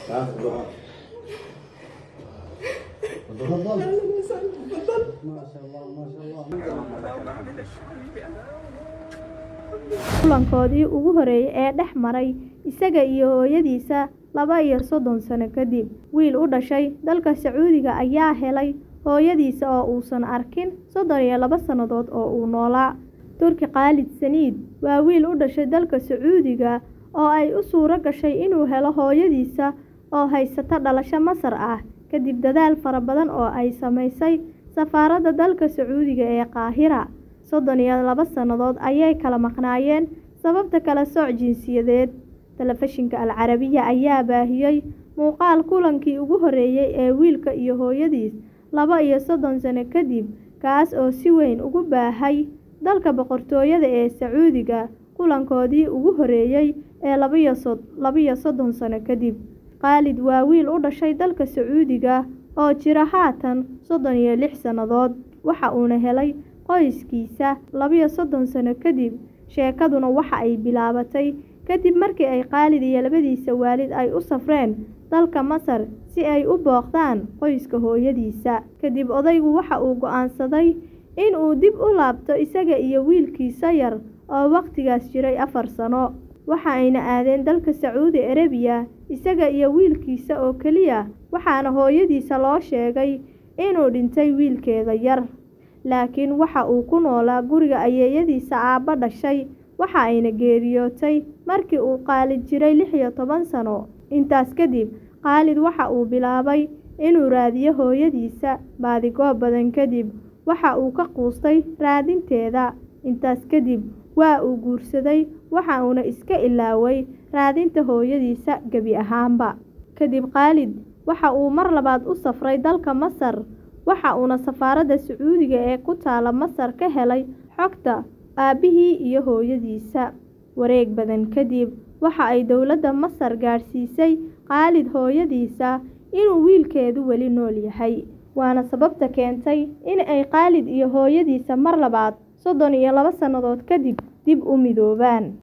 تفضل ما شاء الله ما شاء الله kulankoodii ugu horeeyay ee dhex maray isaga iyo hooyadiisa laba iyo soddon sano kadib wiil u dhashay dalka sacuudiga ayaa helay hooyadiisa oo uusan arkin soddon iyo laba sannadood oo uu noolaa turki khaalid saniid waa wiil u dhashay dalka sacuudiga oo ay u suuro gashay inuu helo hooyadiisa oo haysata dhalasho masar ah kadib dadaal fara badan oo ay samaysay safaaradda dalka sacuudiga ee qaahira soddon iyo laba sannadood ayay kala maqnaayeen sababta kala sooc jinsiyadeed telefishinka alcarabiya ayaa baahiyey muuqaal kulankii ugu horeeyey ee wiilka iyo hooyadiis laba iyo soddon sano kadib kaas oo si weyn ugu baahay dalka boqortooyada ee sacuudiga kulankoodii ugu horeeyey ee labaiyo so laba-iyo soddon sano kadib khaalid waa wiil u dhashay dalka sacuudiga oo jira haatan soddon iyo lix sannadood waxa uuna helay qoyskiisa laba-iyo soddon sano kadib sheekaduna waxa ay bilaabatay kadib markii ay khaalid iyo labadiisa waalid ay u safreen dalka masar si ay u booqdaan qoyska hooyadiisa kadib odaygu waxa uu go'aansaday in uu dib u laabto isaga iyo wiilkiisa yar oo wakhtigaas jiray afar sano waxa ayna aadeen dalka sacuudi arabiya isaga iyo wiilkiisa oo keliya waxaana hooyadiisa loo sheegay inuu dhintay wiilkeeda yar laakiin waxa uu ku noolaa guriga ayeeyadiisa aabba dhashay waxa ayna geeriyootay markii uu khaalid jiray lix iyo toban sano intaas kadib khaalid waxa uu bilaabay inuu raadiyo hooyadiisa baadigoob badan kadib waxa uu ka quustay raadinteeda intaas kadib waa uu guursaday waxa uuna iska ilaaway raadinta hooyadiisa gebi ahaanba kadib khaalid waxa uu mar labaad u safray dalka masar waxa uuna safaaradda sacuudiga ee ku taala masar ka helay xogta aabbihii iyo hooyadiisa wareeg badan kadib waxa ay dowladda masar gaadhsiisay khaalid hooyadiisa inuu wiilkeedu weli nool yahay waana sababta keentay in ay khaalid iyo hooyadiisa mar labaad soddon iyo laba sannadood kadib dib u midoobaan